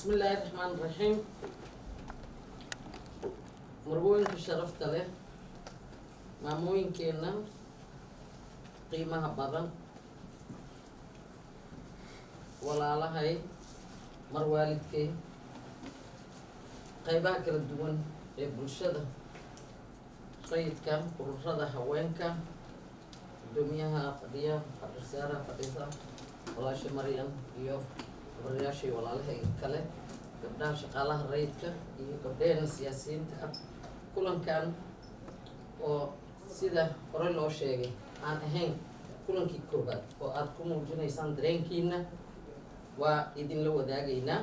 bismi illaahi raxmaan raxiim marwooyinka sharafta leh maamooyinkeenna qiimaha badan walaalahay mar waalidkay qaybaha kala duwan ee bulshada rayidka ururada haweenka gudoomiyaha fadhiya fadhisaaraha fadhisa walaasha maryan iyo gabarayaashay walaalahay kale gabdhaha shaqaalaha rayidka iyo gabdhaheena siyaasiyiinta ah kulankan oo sida hore loo sheegay aan ahayn kulankii koobaad oo aada ku muujinaysaan dareenkiina waa idinla wadaagaynaa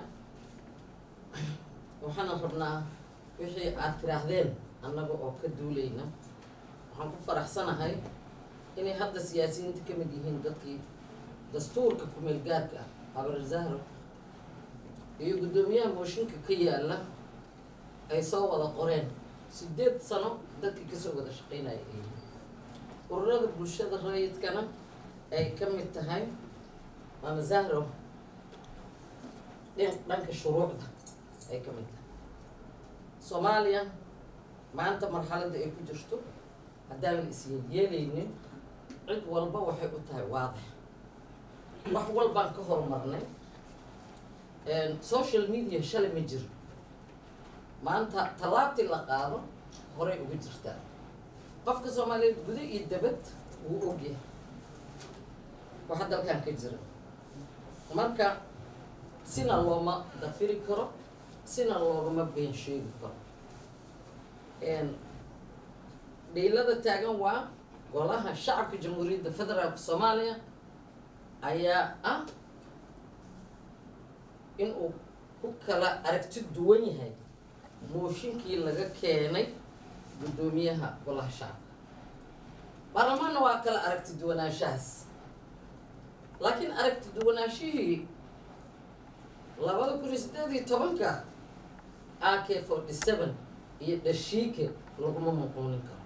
waxaana rabnaa wixii aada tiraahdeen annaga oo ka duulayna waxaan ku faraxsanahay inay hadda siyaasiyiinta ka mid yihiin dadkii dastuurka kumeel gaarka ah habar zahro iyo guddoomiyaha mooshinka ka yaala ay soo wada qoreen sideed sano dadkii kasoo wada shaqeynaya ay yihiin ururada bulshada rayidkana ay ka mid tahay maama zahro dhin dhanka shuruucda ay ka mid tahay soomaaliya maanta marxaladda ay ku jirto haddaan la isyeelyeelaynin cid walba waxay u tahay waadix wax walbaan ka horumarnay social media shalay ma jiro maanta tallaabtii la qaado horay uga jirtaa qofka soomaaliyeed guda iyo dabad wuu ogyahay waxa dalkan ka jira marka sina looma dafiri karo sina loogama been sheegi karo dhiilada taagan waa golaha shacabka jamhuuriyadda federaalka soomaaliya ayaa ah inuu ku kala aragti duwan yahay mooshinkii laga keenay guddoomiyaha golaha shacabka baarlamaanna waa kala aragti duwanaanshahaas laakiin aragti duwanaashihii labada kun iyo siddeed iyo tobanka a k forty seven iyo dhashiike laguma muquunin karo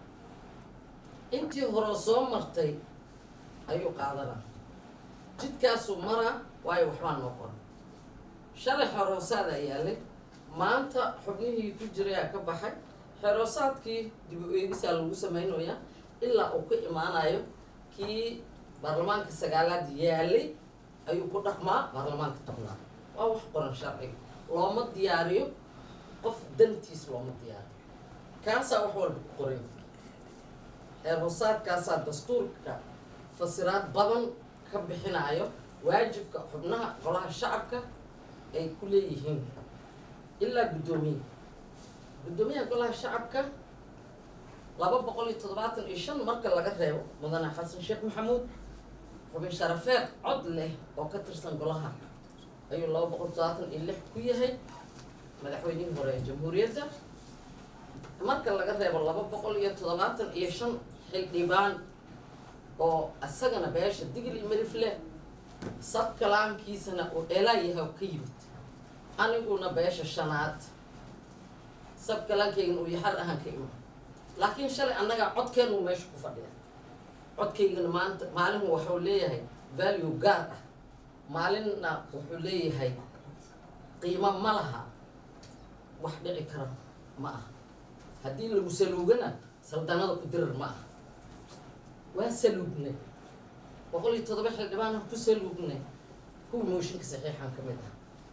intii hore soo martay ayuu qaadanaa jidkaasuu maraa waayo waxbaa noo qoran shalay xeroosaada yaalay maanta xubnihii ku jirayaa ka baxay xeroosaadkii dib u eegisaa lagu samaynayaa ilaa uu ka imaanayo kii baarlamaanka sagaalaad yaalay ayuu ku dhaqmaa baarlamaanka tobnaad waa wax qoran sharciga looma diyaariyo qof dantiis looma diyaariyo kaasaa wax walba ku qoran xeerhoosaadkaasaa dastuurka fasiraad badan ka bixinaayo waajibka xubnaha golaha shacabka ay ku leeyihiin ilaa guddoomiye guddoomiyaha golaha shacabka laba boqol iyo toddobaatan iyo shan marka laga reebo mudane xasan sheekh maxamuud xubin sharafeed cod leh oo ka tirsan golaha ayuu laba boqol toddobaatan iyo lix ku yahay madaxweynihii hore ee jamhuuriyadda marka laga reebo laba boqol iyo toddobaatan iyo shan xildhibaan oo isagana beesha digil iyo marifle sabkalaankiisana uu dheelaayaha ka yimid aniguna beesha shanaad sabkalaankaygana uu yaxar ahaan ka ima laakiin shalay annagaa codkeenu meesha ku fadhiya codkaygana maanta maalin waxuu leeyahay value gaar ah maalinna wuxuu leeyahay qiimo ma laha wax dhici kara ma aha haddii lagu saluugana saldanada ku dirar ma aha waa saluugnay boqol iyo toddoba xildhibaana ku saluugnay kuwii mooshinka saxiixan ka mid ah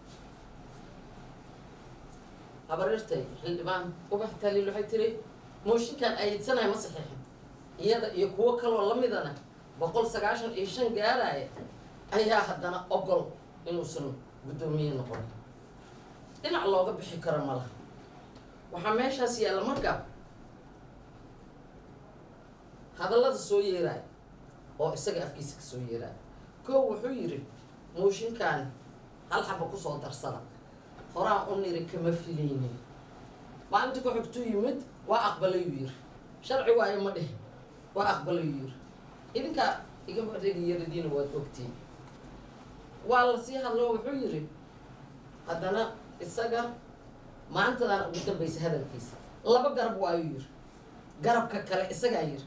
habarirtay xildhibaan ubax taaliil waxay tiri mooshinkan ayidsanayo ma saxiixin iyada iyo kuwo kaloo lamidana boqol sagaashan iyo shan gaaraya ayaa haddana ogol inuusan guddoomiye noqon dhinac looga bixi karo ma laha waxaa meeshaas yaalla marka hadallada soo yeeraaya oo isaga afkiisa ka soo yeeraaya koo wuxuu yidhi mooshinkan hal xaba kusoo darsada horaan u niri kama filaynin maalinta ku xigtuu yimid waa aqbalayuu yiri sharci waayo ma dhihin waa aqbalayuu yiri idinkaa igama dhegiyaradiina waad ogtiin waa la sii hadloo wuxuu yidhi haddana isaga maantadaan ugu dambaysa hadalkiisa laba garab waayuu yiri garabka kale isagaa yiri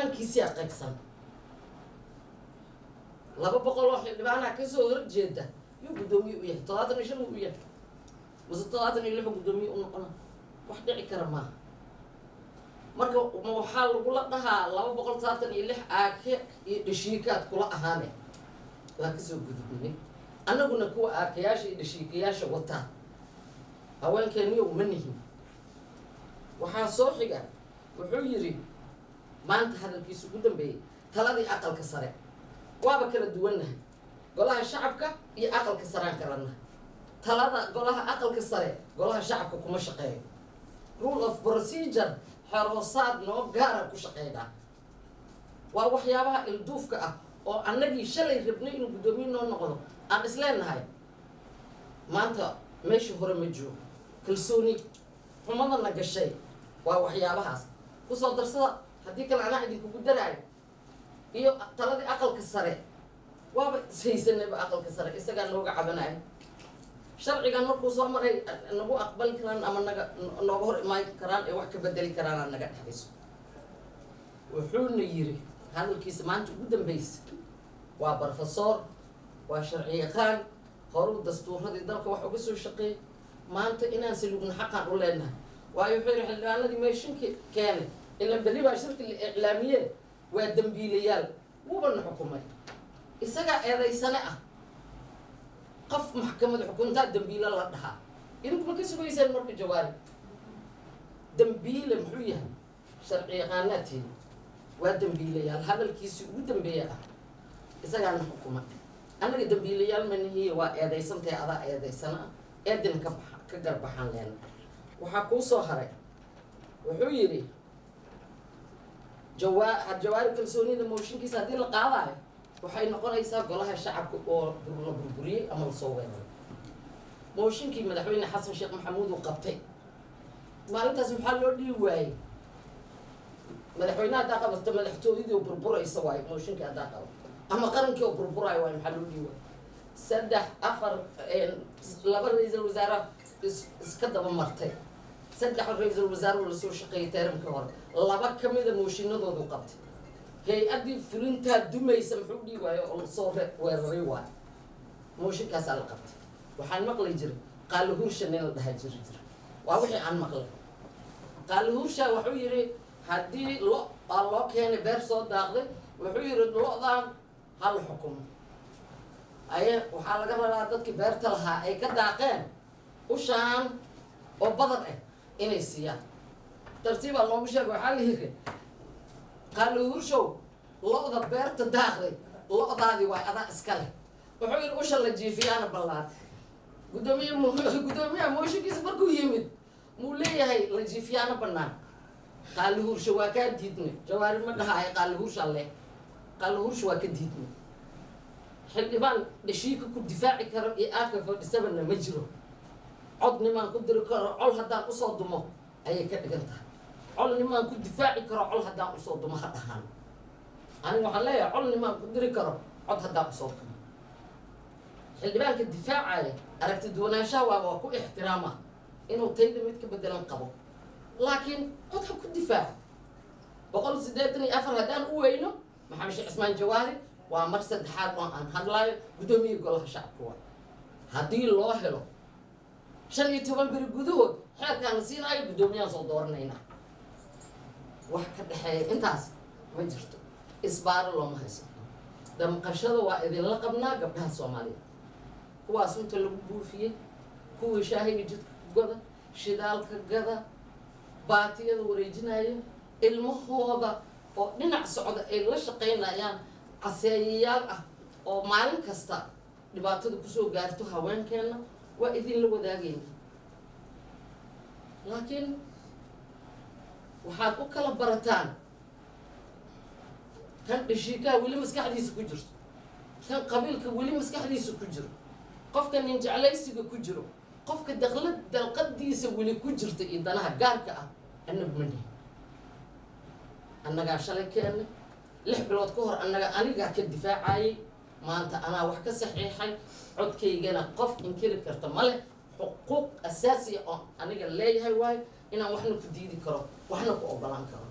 baarlamaankiisiyaa qaybsan laba boqol oo xildhibaanaa kasoo horjeeda yuu guddoomiye u yahay toddobaatan iyo shan uu u yahay mase toddobaatan iyo lixu guddoomiye u noqona wax dhici kara maaha marka ma waxaa lagula dhahaa laba boqol toddobaatan iyo lix aake iyo dhashiikaad kula ahaane waa kasoo gudubnay annaguna kuwa aakayaasha iyo dhashiikayaasha wataa haweenkeeniyow ma nihin waxaa soo xiga wuxuu yidhi maanta hadalkiisa ugu dambeeyey taladii aqalka sare waaba kala duwannahay golaha shacabka iyo aqalka saraan kalana talada golaha aqalka sare golaha shacabka kuma shaqeeyo rule of procedure xeroosaad noo gaara ku shaqeynaa waa waxyaabaha ilduufka ah oo annagii shalay rabnay inuu guddoomiye noo noqdo aan isleenahay maanta meesha hore ma joogo kalsooni xumadana gashay waa waxyaabahaas kusoo darsada haddii kale anaa idinkugu daraayo iyo taladii aqalka sare waaba ishaysanayba aqalka sare isagaa nooga cabanayo sharcigan markuu soo maray nagu aqbali karaan ama naga nooga hor imaan karaan ee wax ka bedeli karaana naga dhexayso wuxuuna yiri hadalkiisa maanta ugu dambeysa waa barofesor waa sharci yaqaan horuu dastuuradii dalka wax uga soo shaqeeyay maanta inaan salugna xaqaan u leenahay waayo wuxuu yihi xildhibaanadii meeshinka keenay ilan berri baa shirki la iclaamiyee waa dambiilayaal wuubana xukumay isagaa eedaysane ah qof maxkamad xukuntaa dambiile la dhahaa idinkuma ka sugaysaan marka jawaari dambiile muxuu yahay sharci yaqaanaadteeda waa dambiilayaal hadalkiisii ugu dambeeya ah isagaana xukuma annaga dambiilayaal manihiye waa eedaysantahay adaa eedaysana ah eedina ka baxa ka garbaxaan leena waxaa kuu soo haray wuxuu yidhi jawaa jawaari kalsoonida mooshinkiisa haddii la qaadaayo waxay noqonaysaa golaha shacabka oo la burburiyey ama lasoo weeraray mooshinkii madaxweyne xasan sheekh maxamuud uu qabtay maalintaas maxaa loo dhihi waayey madaxweyne haddaa qabato madaxtooyadii oo burburaysa waayo mooshinkii haddaa qabato ama qarankii oo burburaayo waayo maxaa loo dhihi waayo saddex afar laba ra-iisal wasaare is iska daba martay saddex ra-iisal wasaare oo lasoo shaqeeyay teeramkii hore laba kamida mooshinadoodu qabtay hay-addii fulintaa dumaysa muxuu dhihi waayo oo lasoo weeraray waayo mooshinkaasaa la qabtay waxaan maqli jiray qaalihuursha nin la dhahaa jiri jira waa wixii aan maqlay qaalihuursha wuxuu yidhi haddii lo aa loo keenay beer soo daaqday wuxuu yidhi lo-daan hal xukumo aye waxaa laga rabaa dadkii beerta lahaa ay ka daaqeen ushaan oo badar ah inay siiyaan tartiibaa loogu sheega waxaa la yidhi qaalihuurshow lo-da beerta daaqday lo-daadii waa adaa iska leh wuxuu yidhi usha la jiifiyaana ballaatay guddoomiye m guddoomiyaha mooshinkiisa markuu yimid muu leeyahay la jiifiyaana bannaan qaalihuursha waa kaa diidnay jawaari ma dhahaay qaalihuursha leh qaalihuursha waa ka diidnay xildhibaan dhashiika ku difaaci karo iyo aaka fadhisabana ma jiro cod nimaan ku diri karo col haddaan usoo dumo ayay ka dhigan tahay col nimaan ku difaaci karo col haddaan usoo dumo ha dhahaan aniga waxaan leeyahay col nimaan ku diri karo cod haddaan usoo dumo xildhibaanka difaacaya aragti duwanaanshaha waa waa ku ixtiraama inuu tayda mid ka bedelan qabo laakiin cod ha ku difaaco boqol siddeetan iyo afar haddaan u weyno maxamed sheekh cismaan jawaari waa mar saddexaad oo aan hadlaayo guddoomiya golaha shacabka waa haddii loo helo shan iyo toban beri gudahood xeerkaana siinaayo guddoomiyaan soo dooranaynaa wax ka dhexeeya intaas ma jirto isbaaro looma hayso damqashada waa idinla qabnaa gabdhaha soomaaliya kuwaas inta lagu buufiyey kuwii shaahiga jidka gada shidaalka gada baatiyada wareejinaya ilmahooda oo dhinac socda ay la shaqaynayaan caseeyayaal ah oo maalin kasta dhibaatada kusoo gaarto haweenkeenna waa idinla wadaagayna laakiin waxaad u kala barataan kan dhashiikaha weli maskaxdiisa ku jirto kan qabiilka weli maskaxdiisa ku jiro qofka nin jeclaysiga ku jiro qofka daqla dalqadiisa weli ku jirta iyo danaha gaarka ah annagu ma nihin annagaa shalay keennay lix bilood ka hor annaga anigaa ka difaacayay maanta anaa wax ka saxiixay codkaygana qof inkiri karta ma leh xuquuq asaasiya oo aniga leeyahay waayo inaan waxna ku diidi karo waxna ku ogolaan karo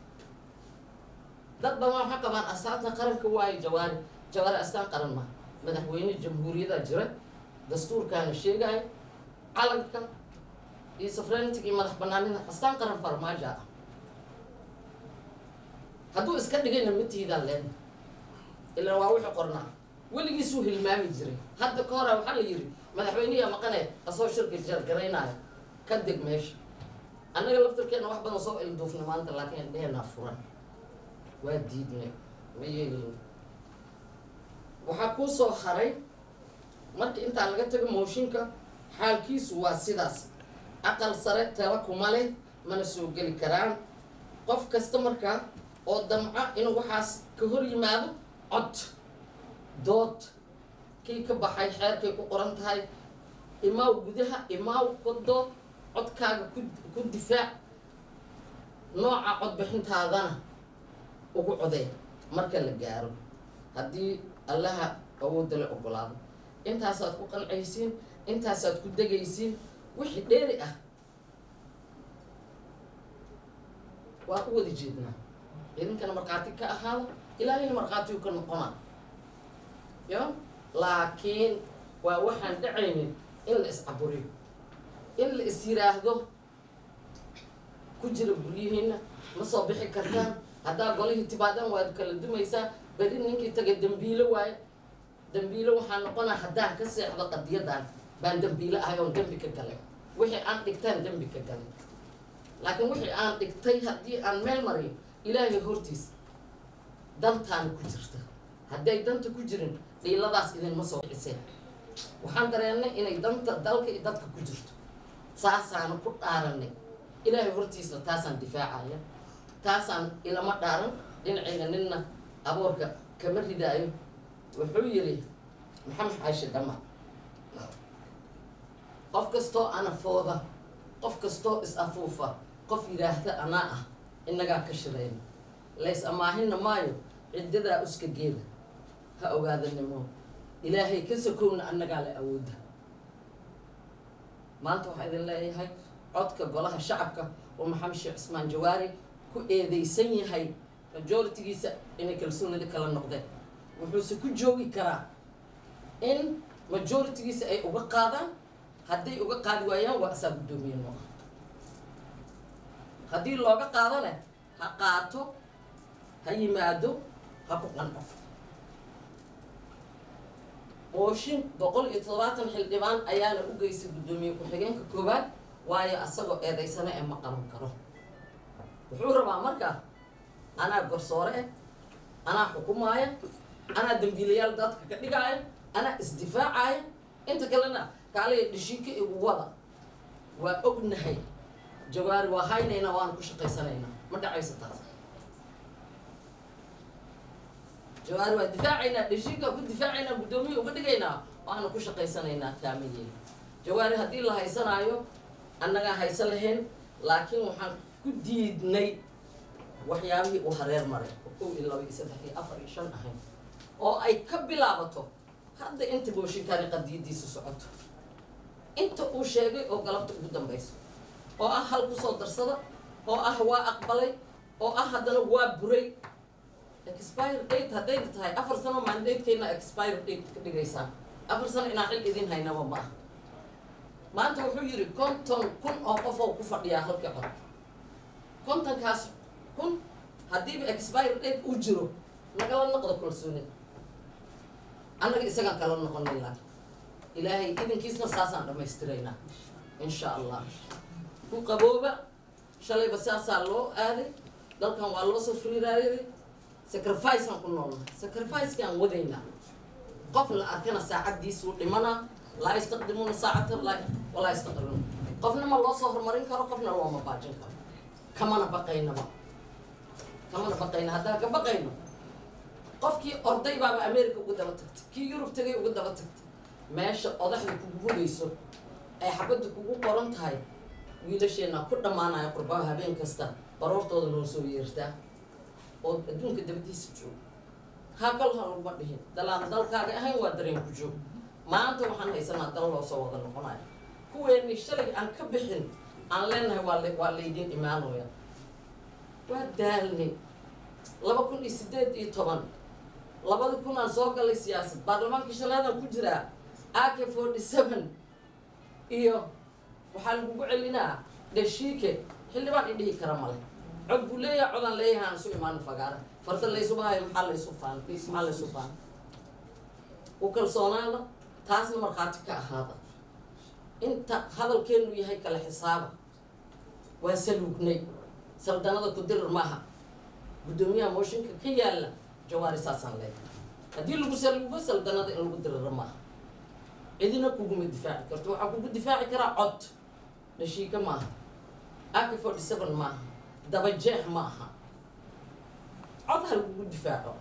dad badan waxay qabaan astaanta qaranka waayo jawaari jawaari astaan qaran ma madaxweyne jamhuuriyada jira dastuurkaana sheegaayo calanka iyo safrenitig iyo madax banaanida astaan qaran farmaajo ah hadduu iska dhigayna matiidaan leen ilaa waa wixii qornaa weligiisuu hilmaami jiray hadda ka hora waxaa la yidhi madaxweynihiya maqane asoo shirka jargaraynaayo ka deg meesha annaga laftarkeena wax badan soo ilduufna maanta laakiin indheheenaa furan waa diidnay ma yeelin waxaa kuu soo haray marka intaa laga tago mooshinka xaalkiisu waa sidaas aqal sare tala kuma leh mana soo geli karaan qof kasta markaa oo damca inuu waxaas ka hor yimaado cod dood kii ka baxay xeerkay ku qoran tahay imaaw gudaha imaaw ka dood codkaaga ku ku difaac nooca codbixintaadana ugu codee marka la gaaro haddii allaha awoodda la ogolaado intaasaad ku qancaysiin intaasaad ku degaysiin wixii dheeri ah waa u wada jeednaa idinkana markhaati ka ahaada ilaahayna markhaatiyu ka noqonaa yo laakiin waa waxaan dhacaynin in la iscaburiyo in la is yiraahdo ku jira guryihiina ma soo bixi kartaan haddaa golihii tibaadan waad kala dumaysaa beri ninkii taga dambiilo waaye dambiilo waxaa noqonaa haddaan ka seexdo qadiyadan baan dambiilo ahay oon dembi ka galay wixii aan dhigtaan dembi ka galay laakiin wixii aan dhigtay haddii aan meel mariyo ilaahay hortiis dantaana ku jirta hadday danta ku jirin dhiiladaas idinma soo bixiseen waxaan dareennay inay danta dalka iyo dadka ku jirto saasaana ku dhaaranay ilaahay hortiisna taasaan difaacaya taasaan ilama dhaaran dhinacayga ninna aboorka kama ridaayo wuxuu yidhi maxamed xaashi dhama qof kastoo anafooda qof kastoo is-afuufa qof yidhaahda anaa ah innagaa ka shirayna lays amaahina maayo ciddadaa uska geeda ha ogaadanimo ilaahay ka sokowna annagaa la awooda maanta waxaa idin leeyahay codka golaha shacabka oo maxamed sheekh cismaan jawaari ku eedeysan yahay majoritigiisa inay kalsoonida kala noqdeen wuxuuse ku joogi karaa in majoritigiisa ay uga qaadaan hadday uga qaadi waayaan waa asaa guddoomiye noo ah haddii looga qaadone ha qaato ha yimaado ha ku qanco mooshin boqol iyo toddobaatan xildhibaan ayaana u geysay guddoomiye ku-xigeenka koowaad waayo asagoo eedaysana ee ma qaban karo wuxuu rabaa markaa anaa garsoore eh anaa xukumaaya anaa dambiilayaal dadka ka dhigaaya anaa isdifaacaya inta kalena kaaliya dhishiika igu wada waa ognahay jawaari waa haynaynaa waana ku shaqaysanaynaa ma dhacayso taas jawaari waa difaacaynaa dhishiika ku difaacaynaa guddoomiya uga dhigaynaa waana ku shaqaysanaynaa taamayeeli jawaari haddii la haysanaayo annagaa haysan lahayn laakiin waxaan ku diidnay waxyaabihii uu hareer maray oo kow iyo laba iyo saddex iyo afar iyo shan ahayn oo ay ka bilaabato hadda inta booshinkaani qadiyadiisa socoto inta uu sheegay oo galabta ugu dambayso oo ah hal kusoo darsada oo ah waa aqbalay oo ah haddana waa buray expire date hadday tahay afar sano mandatekeena expire date ka dhigaysaan afar sano inaan xil idin haynaba ma ah maanta wuxuu yidhi konton kun oo qof oo ku fadhiyaa halkii cod kontonkaas kun haddiiba expire date uu jiro nagala noqdo kalsoonida annaga isagaan kala noqonay laakiin ilaahay idinkiisna saasaan dhammaystiraynaa insha allah ku qabooba shalayba saasaa loo aaday dalkan waa loo soo friiraaday sacrificeaan ku noolnahay sacrificekaan wadaynaa qof la arkana saacaddiisuu dhimanaa laa yastaqdimuuna saacatan la walaa yastaqdimuuna qofna ma loo soo horumarin karo qofna looma baajin karo kamana baqaynaba kamana baqayna haddaan ka baqayno qofkii orday baaba america uga daba tagtay kii yurub tagay uga daba tagtay meesha odaxda kugu hugayso ay xabadda kugu qoran tahay wiilasheena ku dhammaanaya qurbaha habeen kasta baroortooda noo soo yeertaa oo adduunka dabadiisa joogo hakal ha laguma dhihin dalaan dalkaaga ahayn waa dareen ku joog maanta waxaan haysanaa dal loo soo wada noqonayo kuweeni shalay aan ka bixin aan leenahay waa la- waa laydin imaanaya waa daalni laba kun iyo sideed iyo toban labada kun aan soo galay siyaasad baarlamaankii shalaadaan ku jiraa ak forty seven iyo waxaa lagugu celinaa dhashiike xildhibaan i dhihi kara male cod buu leeyahay codaan leeyahay aan isu imaan fagaara farda laysuba hayo maxaa laysu faan maxaa laysu faan u kalsoonaada taasna markhaati ka ahaada inta hadalkeenu yahay kala xisaaba waa saluugnay saldanada ku dirir maaha guddoomiyaha mooshinka ka yaalla jawaari saasaan leeyahay haddii lagu saluugo saldanada in lagu diriro maaha cidina kuguma difaaci karto waxaa kugu difaaci karaa cod dhashiika maaha ak forty seven maaha dabajeex ma aha cod ha lagugu difaaco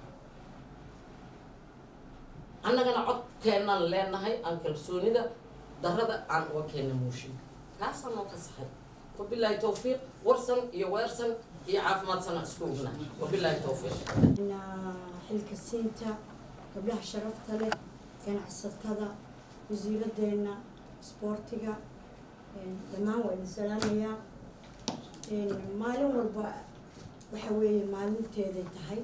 annagana codkeenaan leenahay aan kalsoonida darada aan uga keena mooshinka kaasaan noo fasaxay wabilaahi tawfiiq warsan iyo weersan iyo caafimaad sana isku ogna wabilaahi tawfiiq xilka siinta gabdhaha sharafta leh ganacsatada wasiiradeenna isboortiga dhammaan waa idin salaamayaa maalin walba waxa weeye maalinteeday tahay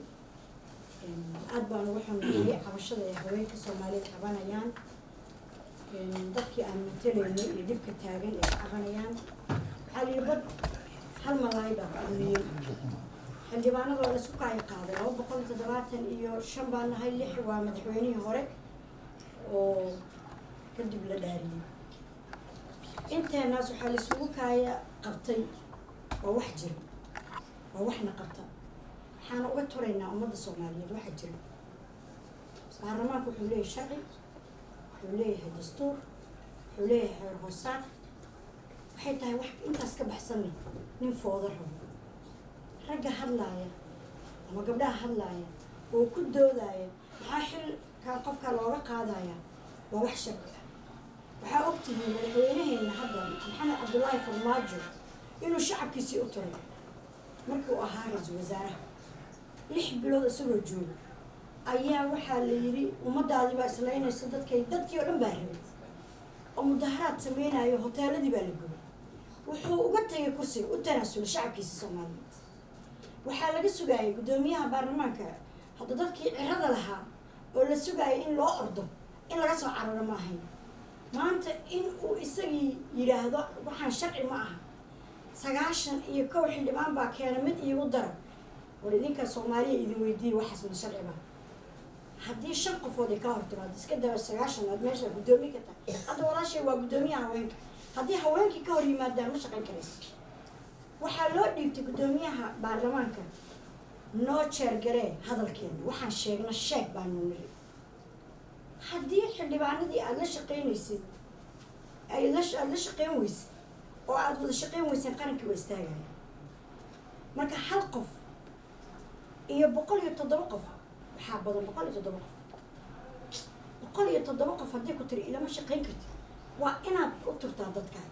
aad baan uga xanuunayay cabashada ay haweenka soomaaliyeed cabanayaan dadkii aan matalaynay iyo dhibka taagan ay ka cabanayaan waxaa la yidhi bad hal malaay baa kulmiyey xildhibaanada waa laisku kaayo qaaday laba boqol iyo toddobaatan iyo shan baa nahay lix waa madaxweynihii hore oo kadib la dhaariyey inteenaas waxaa laisugu kaaya qabtay waa wax jira waa waxna qabta waxaana uga turaynaa ummadda soomaaliyeed waxa jira baarlamaanku wuxuu leeyahay sharci wuxuu leeyahay dastuur wuxuu leeyahay xeer hoosaar waxay tahay wax intaas ka baxsanna nin fooda rabo ragga hadlaaya ama gabdhaha hadlaaya oo ku doodaya maxaa xilkan qofka looga qaadaya waa wax sharci ah waxaa ogtihiin madaxweynaheena hadda maxamed cabdullaahi farmaajo inuu shacabkiisii u turay markii uu ahaa ra-iisul wasaaraha lix bilood isagoo jooga ayaa waxaa la yidhi ummadaadii baa islaynaysa dadkay dadkii oo dhan baa rabay oo mudaharaad sameynayo hoteeladii baa la gubay wuxuu uga tagay kursiga u tanaasulay shacabkiisa soomaaliyeed waxaa laga sugaayay guddoomiyaha baarlamaanka hadda dadkii cirada lahaa oo la sugaayay in loo ordo in laga soo cararo ma ahayn maanta in uu isagii yidhaahdo waxaan sharci ma aha sagaashan iyo kow xildhibaan baa keena mid iigu dara war idinka soomaaliya idin weydiiyey waxaas ma sharci ba haddii shan qofood ay ka hortimaado iska daba sagaashan aad meesha guddoomiye ka tahay hadda walaashay waa guddoomiyaha haweenka haddii haweenkii ka hor yimaadaan ma shaqayn karaysa waxaa loo dhiibtay guddoomiyaha baarlamaanka noo jeergaree hadalkeena waxaan sheegna sheeg baanu niri haddii xildhibaanadii aada la shaqaynaysay ay la aada la shaqayn weysay oo aada wada shaqayn weyseen qarankii waa istaagaya marka hal qof iyo boqol iyo toddoba qof waxaa badan boqol iyo toddoba qof boqol iyo toddoba qof haddii ku tiri ilama shaqayn kartid waa inaad u turtaa dadkaa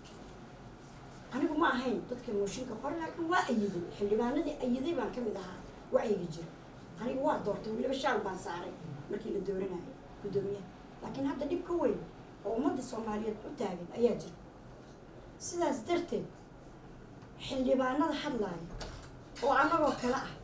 anigu ma ahayn dadka mooshinka qore laakiin waa ayiday xildhibaanadii ayiday baan kamid ahaa wacyiga jira anigu waa doortay weliba shaal baan saaray markii la dooranayo guddoomiyaha laakiin hadda dhib ka weyn oo ummadda soomaaliyeed u taagan ayaa jira sidaas darteed xildhibaanada hadlaaya oo annagoo kale ah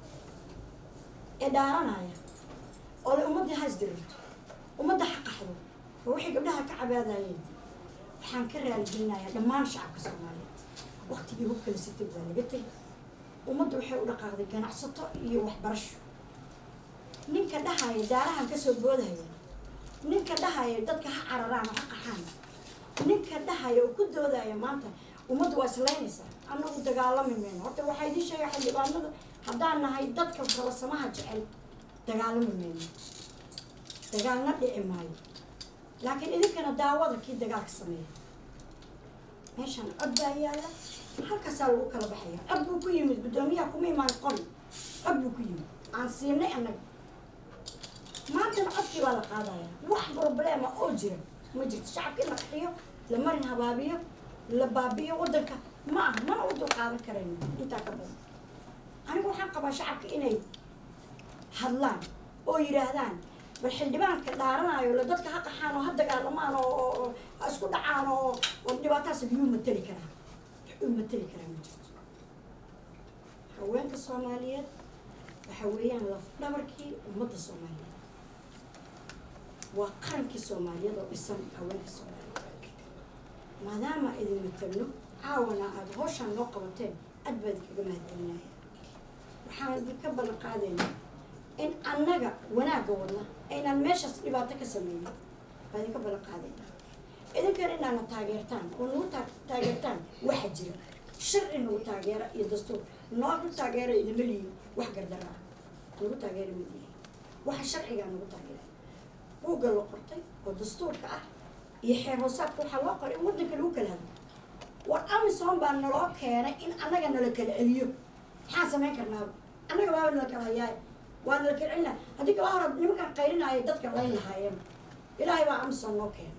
ee dhaaranaya oo le ummaddii ha isdirirto ummadda ha qaxdo oo waxay gabdhaha ka cabaadayeen waxaan ka raaligelinayaa dhammaan shacabka soomaaliyeed waktigii hubkala sitay waa laga tegay ummadda waxay u dhaqaaqday ganacsato iyo waxbarasho ninka dhahaya daarahan kasoo boodaya ninka dhahaya dadka ha cararaan oo ha qaxaan ninka dhahaya oo ku doodaya maanta ummadda waa islaynaysaa annagu dagaalami mayno horta waxaa idiin sheega xildhibaanada haddaan nahay dadka falasamaha jecel dagaalami mayno dagaalna dhici maayo laakiin idinkana daawada kii dagaalka sameeya meeshaan cod baa yaalla halkaasaa lagu kala baxaya cod buu ku yimid guddoomiyaha kuma imaan qori cod buu ku yimid aan siinay annaga maantana codkii baa la qaadaya wax problema oo jira ma jirto shacabka in la qaxiyo la marin habaabiyo la baabiyo waddanka ma aha mana u dulqaadan karayno intaa ka badan anigu waxaan qabaa shacabka inay hadlaan oo yidhaahdaan bal xildhibaanka dhaaranayo la dadka ha qaxaan oo ha dagaalamaan oo ha isku dhacaan oo oo dhibaataas yuu mateli karaa u mateli karaa ma jirto haweenka soomaaliyeed waxa weeyaan laf dhabarkii ummadda soomaaliyeed waa qarankii soomaaliyeed oo dhisan haweenka soomaaliyeed maadaama idin matalno caawana aada hawshaan noo qabateen aad baa idinkaga mahadcelinaya waxaan idinka ballan qaadaynaa in annaga wanaagga wadna aynaan meeshaas dhibaato ka sameynin baa idinka ballan qaadaynaa idinkana inaana taageertaan oo nagu taa- taageertaan waxa jira sharci nagu taageera iyo dastuur noogu taageera idima lihin wax gardaraa nagu taageera ma lihin waxa sharcigaa nagu taageera buugga la qortay oo dastuurka ah iyo xeer hoosaadka waxaa loo qoray in waddanka lagu kala hadlo war amisom baa naloo keenay in annaga nala kala celiyo maxaan samayn karnaaba annaga baaba nala kala hayaay waa nala kala celina haddii kala hora nimankaan qayrinaayo dadka layn lahaayeen ilaahay baa amisom noo keenay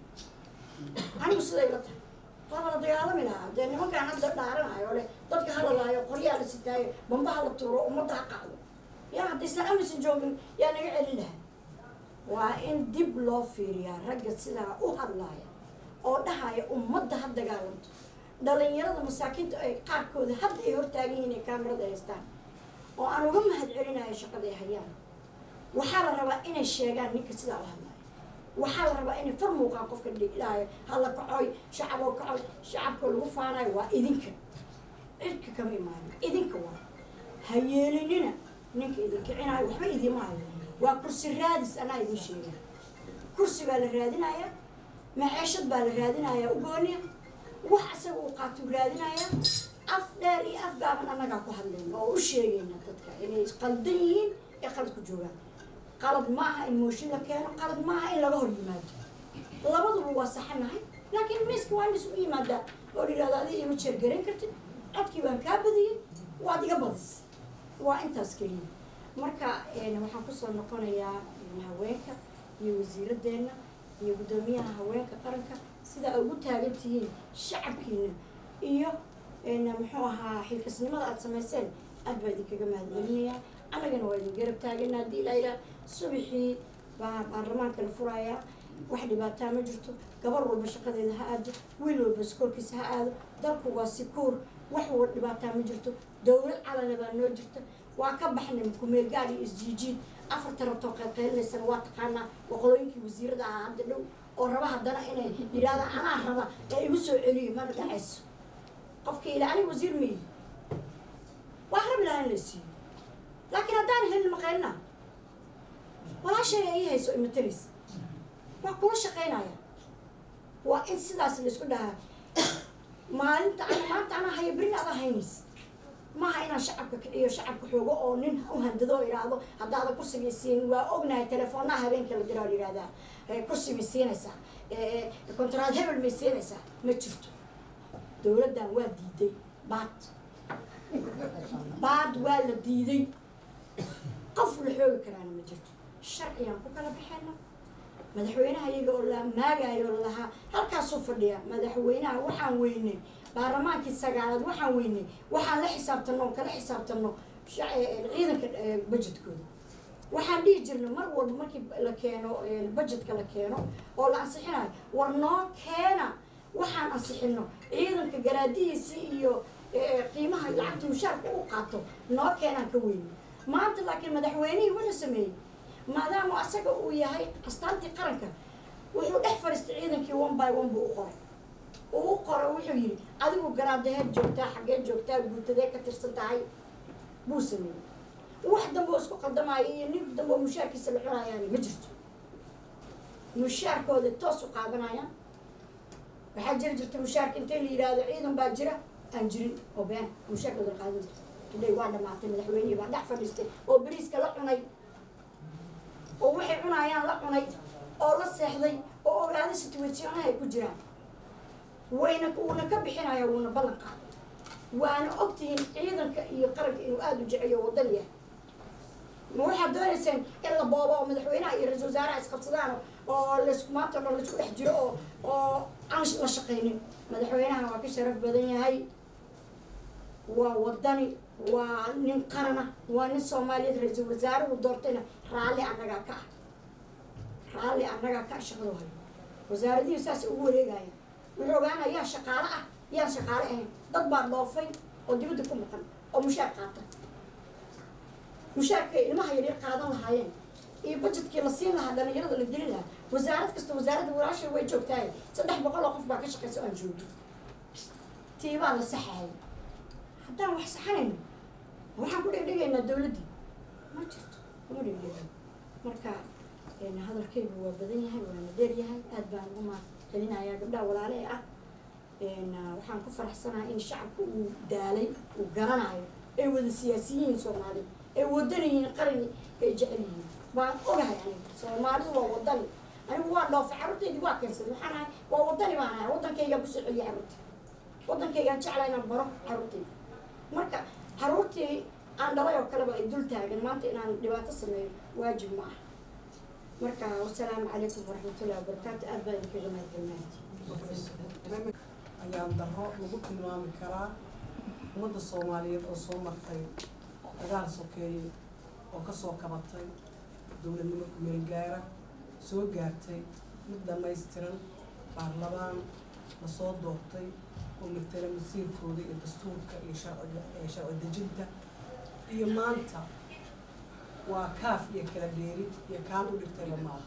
anigu siday la tahay waaba la dagaalami lahaa dee nimankaan hadda dhaaranayo le dadka hala laayo qoryaa la sitaayo bambaha la tuuro ummadda ha qacdo yaa haddaysan amisom joogin yaa naga celin lahaa waa in dib loo fiiriyaa ragga sidaa u hadlaaya oo dhahaya ummadda ha dagaalanto dhalinyarada masaakiinta ay qaarkooda hadda ay hortaagan yihiin ay kaamirada haystaan oo aan uga mahad celinayo shaqada ay hayaan waxaa la rabaa inay sheegaan ninka sidaa u hadlaya waxaa la rabaa inay far muuqaan qofka dhigdhaayo hala kacoy shacaboo kacoy shacabka lagu faanayo waa idinka cidka kama imaanin idinka waa ha yeelinina ninka idin kicinayo waxba idiima hayo waa kursi raadis anaa idin sheega kursi baa la raadinayaa maceeshad baa la raadinayaa ugooniya wax isaga uu qaatuu raadinayaa af dheer iyo af gaaban annagaa ku hadlayna oo u sheegayna dadka inay qaldan yihiin ee qalad ku joogaan qalad ma aha in mooshin la keeno qalad ma aha in laga hor yimaado labaduba waa saxanahay laakiin miiska waa in isugu yimaadaa oo la yidhahdo adiga ima jeergarayn kartid codkii baan kaa badiyey waad iga badis waa intaas keliya marka een, waxaan kusoo noqonayaa een, haweenka iyo wasiiradeenna iyo guddoomiyaha haweenka qaranka sida ay ugu taagan tihiin shacabkiina iyo een, muxuu ahaa xilkasnimada aada samayseen aad baa idinkaga mahadcelinayaa annagana waa idin garab taagana haddii ilaa ilaa subaxii baa baarlamaanka la furayaa wax dhibaataa ma jirto gabar walba shaqadeeda ha aado wiil walba iskoolkiisa ha aado dalku waa sikuur wax wa dhibaataa ma jirto dowlad calana baa noo jirta waa ka baxnay kumeel gaar iyo isjiijiid afarta rabtoo qaylqaylineysana waa taqaanaa waqooyinkii wasiirada ahaa hadda dhow oo raba haddana inay yidhahdaan anaa raba ee igu soo celiyo mana dhacayso qofkii ila aniga wasiir ma yihi waa rabi lahaa in la siiyo laakiin haddaan helin maqaylina walaashayga ii hayso imatalis waa kula shaqaynaya waa in sidaas laisku dhahaa maalinta ana maanta anaa haya berin adaa haynays maaha inaan shacabka kiciyo shacabka xoogo oo nin u handado oo idhaahdo haddaada kursiga siin waa ognahay teleefoonaha habeenka la diraa la yidhahdaa "Eh, kursi may siinaysaa Eh, kontraad hebel may siinaysaa ma jirto dowladdan waa diiday baad baad waa la diiday qof la xoogi karaana ma jirto sharcigaan ku kala baxayna madaxweynaha iyaga oo la maagayo oo lahaa halkaasuu fadhiya madaxweynaha waxaan weynay baarlamaankii sagaalaad waxaan weynay waxaan la xisaabtano oo kala xisaabtano sha- eh, ciidanka eh, budgetkooda waxaan dhihi jirnay mar walba markii la keeno eh, budgetka la keeno oo la ansixinayo war noo keena waxaan ansixino ciidanka garaadihiisii iyo eh, qiimaha lacagta mushaarka u qaato noo keenaan ka weyni maanta laakiin madaxweynihii wuxuu sameeyey maadaama asaga uu yahay astaantii qaranka wuxuu dhex fadhiistay ciidankii one by one buu u qoray uu u qoray wuxuu yidhi adigu garaadaheed joogtaa xaggee joogtaa guutadee ka tirsan tahay buu sameeyey wax dambe oo isku qaldamaayo iyo nin dambe oo mushaarkiisa la cunayaani ma jirto mushaarkooda toos u qaadanayaan waxaa jiri jirta mushaarka intay la yidhaahdo ciidan baa jira aan jirin oo been mushaarkooda la qaadan jirta today waa dhamaatay madaxweynihii baa dhex fadhiistay oo bariiska la cunay oo waxay cunayaan la cunay oo la seexday oo ogaaday situationaha ay ku jiraan wayna wuuna ka bixinaya wuuna ballan qaaday waana ogtihiin ciidanka iyo qaranka inuu aada u jeceyo wadan yahay ma waxaad doonayseen in la boobo oo madaxweynaha iyo ra-isul wasaaraha isqabsadaan oo laisku maanta o dhan laisku dhex jiro oo oo aan la shaqaynin madaxweynaha waa ka sharaf badan yahay waa wadani waa nin qarana waa nin soomaaliyeed ra-iisul wasaaruhu doortayna raalli annagaa ka ah raalli annagaa ka ah shaqadu hayo wasaaradihi saas ugu wareegaya wuxuu ogaana yaa shaqaale ah yaan shaqaale ahayn dad baa dhoofay oo dibadda ku maqan oo mushaar qaata mushaarkay ilmaha yaryar qaadan lahaayeen iyo budgetkii la siin lahaa dhalinyarada la gelin lahaa wasaarad kasta wasaaradda walaasha way joogtahay saddex boqol oo qof baa ka shaqeysa oo aan joogin tiibaa la saxahay haddaan wax saxanayno waxaan ku dhegdhegaynaa dawladdii ma jirto kuma dhegdhega marka een, hadalkaygu waa badan yahay waana dheer yahay aad baan ugu mahadcelinayaa gabdhaha walaale ee ah een, ah, waxaan ku faraxsanahay in shacabku uu daalay uu garanayo ay wada siyaasiyiin soomaali ay wadan yihiin qalin ay jecel yihiin baan ogahay aniga soomaalidu waa wadani anigu waa dhoofay carruurtaydii waa keensaday maxaan ahay waa wadani baan ahay waddankaygaan kusoo celiyay carruurta waddankaygaan jeclaa inaan baro carruurtayda marka carruurtii aan dhalay oo kaleba ay dul taagan maanta inaan dhibaato sameeyo waajib ma aha marka wasalaamu calaykum waraxmatullahi wabarakaatu aad baan idinkaga mahadcelinahay ayaan darro lagu tilmaami karaa ummadda soomaaliyeed oo soo martay dagaal sokeeye oo kasoo kabatay dowladnimo kumeelgaara soo gaartay mid dhammaystiran baarlamaan lasoo doortay oo matala masiirkooda iyo dastuurka iyo sharciga ee sharci dejinta iyo maanta waa kaaf iyo kala dheeri iyo kaan u dhigtayba maaha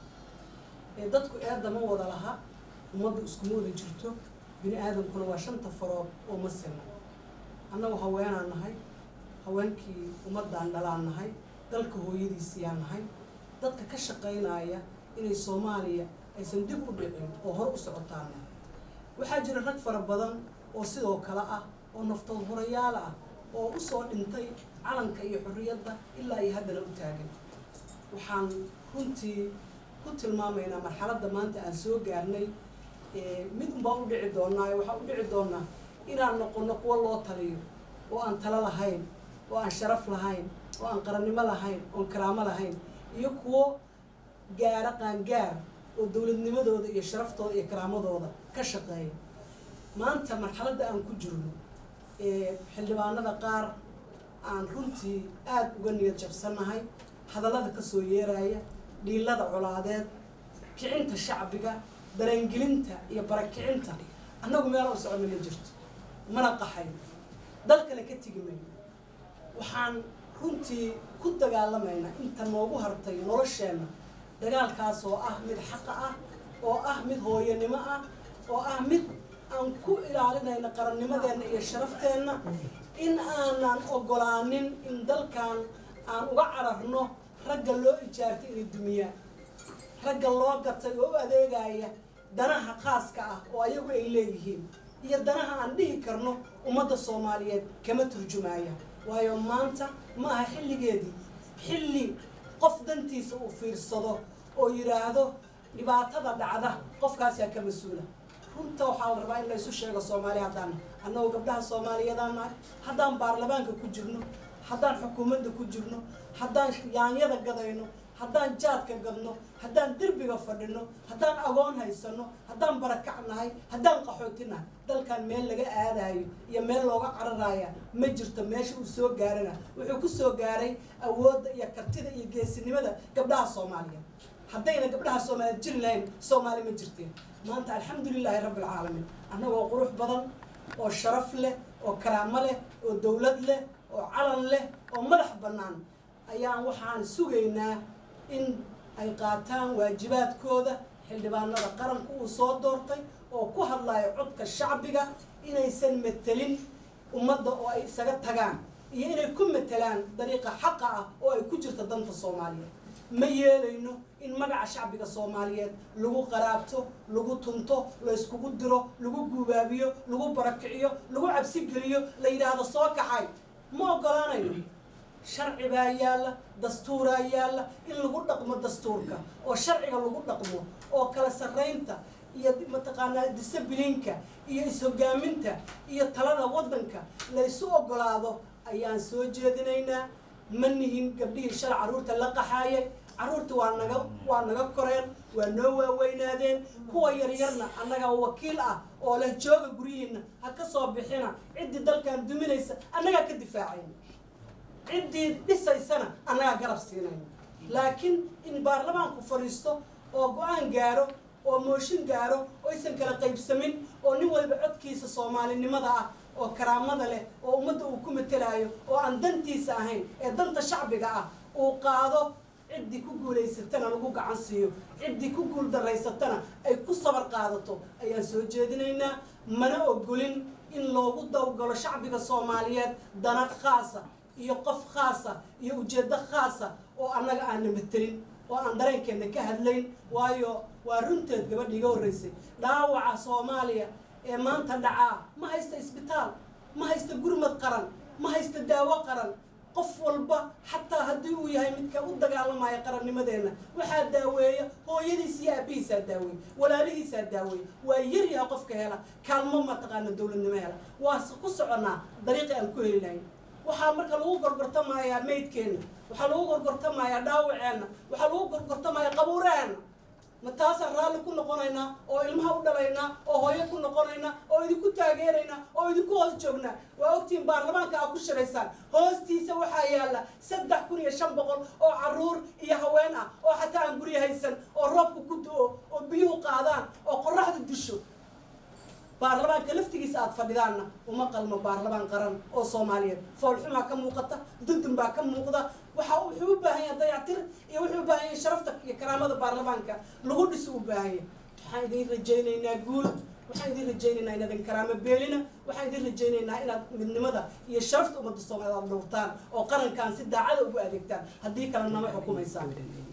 ee dadku eedda ma wada laha ummaddu iskuma wada jirto bini aadamkuna waa shanta farood oo ma sina annagu haweenaan nahay haweenkii ummaddaan dhalaan nahay dalka hooyadiisiyaan nahay dadka ka shaqaynaya inay soomaaliya aysan dib u dhicin oo hor u socotaan nahay waxaa jira rag fara badan oo sidoo kale ah oo naftood hurayaal ah oo usoo dhintay calanka iyo xorriyadda ilaa iyo haddana u taagan waxaan runtii ku tilmaamaynaa marxaladda maanta aan soo gaarnay ee, mid unbaan u dhici doonaa ee waxaan u dhici doonaa inaan noqono kuwo loo taliyo oo aan talo lahayn oo aan sharaf lahayn oo aan qarannimo lahayn oon karaamo lahayn iyo kuwo gaara qaangaar oo dowladnimadooda iyo sharaftooda iyo karaamadooda ka shaqeeya maanta marxaladda aan ku jirno ee xildhibaanada qaar aan runtii aada uga niyad jabsannahay hadallada kasoo yeeraya dhiilada colaadeed kicinta shacbiga dareengelinta iyo barakicinta annagu meel u socono ma jirto mana qaxay dalkana ka tegi mayno waxaan runtii ku dagaalamaynaa inta noogu hartay nolosheenna dagaalkaas oo ah mid xaqa ah oo ah mid hooyanimo ah oo ah mid aan ku ilaalinayno qarannimadeenna iyo sharafteenna in aanan ogolaanin in dalkan aan uga cararno ragga loo ijaartay inay dumiyaan ragga loo gatay oo u adeegaya danaha khaaska ah oo ayagu ay leeyihiin iyo danaha aan dhihi karno ummadda soomaaliyeed kama turjumaya waayo maanta ma aha xilligeedii xilli qof dantiisa uu fiirsado oo yidhaahdo dhibaatada dhacda qofkaasaa ka mas-uula runta waxaa la rabaa in la isu sheego soomaali haddaan annagoo gabdhaha soomaaliyeedaan nahay haddaan baarlamaanka ku jirno haddaan xukuumadda ku jirno haddaan yaanyada gadayno haddaan jaadka gadno haddaan derbiga fadhino haddaan agoon haysano haddaan barakac nahay haddaan qaxooti nahay dalkan meel laga aadayo iyo meel looga cararaya ma jirto meesha uu soo gaarana wuxuu ku soo gaaray awoodda iyo kartida iyo geesinimada gabdhaha soomaaliyeed haddayna gabdhaha soomaaliyeed jiri lahayn soomaali ma jirteen maanta alxamdulilaahi rabbi alcaalamiin annagoo qurux badan oo sharaf leh oo karaamo leh oo dowlad leh oo calan leh oo madax bannaan ayaan waxaan sugaynaa in ay qaataan waajibaadkooda xildhibaanada qaranka uu soo doortay oo ku hadlayo codka shacbiga inaysan metelin ummadda oo ay isaga tagaan iyo inay ku metelaan dariiqa xaqa ah oo ay ku jirto danta soomaaliyeed ma yeelayno in magaca shacbiga soomaaliyeed lagu qaraabto lagu tunto la iskugu diro lagu guubaabiyo lagu barakiciyo lagu cabsi geliyo la yidhaahdo soo kacay ma ogolaanayno sharci baa yaalla dastuuraa yaalla in lagu dhaqmo dastuurka oo sharciga lagu dhaqmo oo kala sarraynta iyo mataqaanaa disabiliinka iyo is-hogaaminta iyo talada waddanka la isu ogolaado ayaan soo jeedinaynaa ma nihin gabdhihii shalay carruurta la qaxaayay carruurta waa naga waa naga koreen waa noo waaweynaadeen kuwa yaryarna annaga wakiil ah oo leh jooga guryihiina ha ka soo bixina ciddii dalkan duminaysa annagaa ka difaacayna ciddii dhisaysana annagaa garab siinayna laakiin in baarlamaanku fadhiisto oo go-aan gaaro oo mooshin gaaro oo aysan kala qaybsamin oo nin walba codkiisa soomaalinimada ah oo karaamada leh oo ummadda uu ku matalaayo oo aan dantiisa ahayn ee danta shacbiga ah uu qaado ciddii ku guulaysatana lagu gacan siiyo ciddii ku guul daraysatana ay ku sabar qaadato ayaan soo jeedinaynaa mana ogolin in loogu dawgalo shacbiga soomaaliyeed dana khaasa iyo qof khaasa iyo ujeeddo khaasa oo annaga aanna matelin oo aan dareenkeenna ka hadlayn waayo waa runteed gabadha iga horreysay dhaawaca soomaaliya ee maanta dhacaa ma haysta isbitaal ma haysta gurmad qaran ma haysta daawo qaran qof walba xataa haddii uu yahay midka u dagaalamaya qarannimadeenna waxaa daaweeya hooyadiis iyo aabihiisaa daaweey walaalihiisaa daaweey waa yaryaha qofka hela kaalmo mataqaana dowladnimo hela waase ku soconnaa dariiqi aan ku heli lahayn waxaa marka lagu gorgortamayaa maydkeenna waxaa lagu gorgortamayaa dhaawaceenna waxaa lagu gorgortamayaa qabuuraheenna ma taasaan raalli ku noqonaynaa oo ilmaha u dhalaynaa oo hooyo ku noqonaynaa oo idinku taageeraynaa oo idinku hoos joognaa waa ogtihiin baarlamaanka aad ku shiraysaan hoostiisa waxaa yaalla saddex kun iyo shan boqol oo caruur iyo haween ah oo xataa aan guryo haysan oo roobka ku do-o oo biyuhu qaadaan oo qoraxda disho baarlamaanka laftigiisa aad fadhidaanna uma qalmo baarlamaan qaran oo soomaaliyeed foolxumaa ka muuqata dundun baa ka muuqda waxa wuxuu u baahan yahay dayactir iyo wuxuu u baahan yahay sharafta iyo karaamada baarlamaanka lagu dhiso u baahan yahay waxaan idin rajaynaynaa guul waxaan idin rajaynaynaa inaadan karaamo beelina waxaan idin rajaynaynaa inaad midnimada iyo sharafta ummadda soomaaliyeed aad dhowrtaan oo qarankan si daacada ugu adeegtaan haddii kale nama xukumaysaan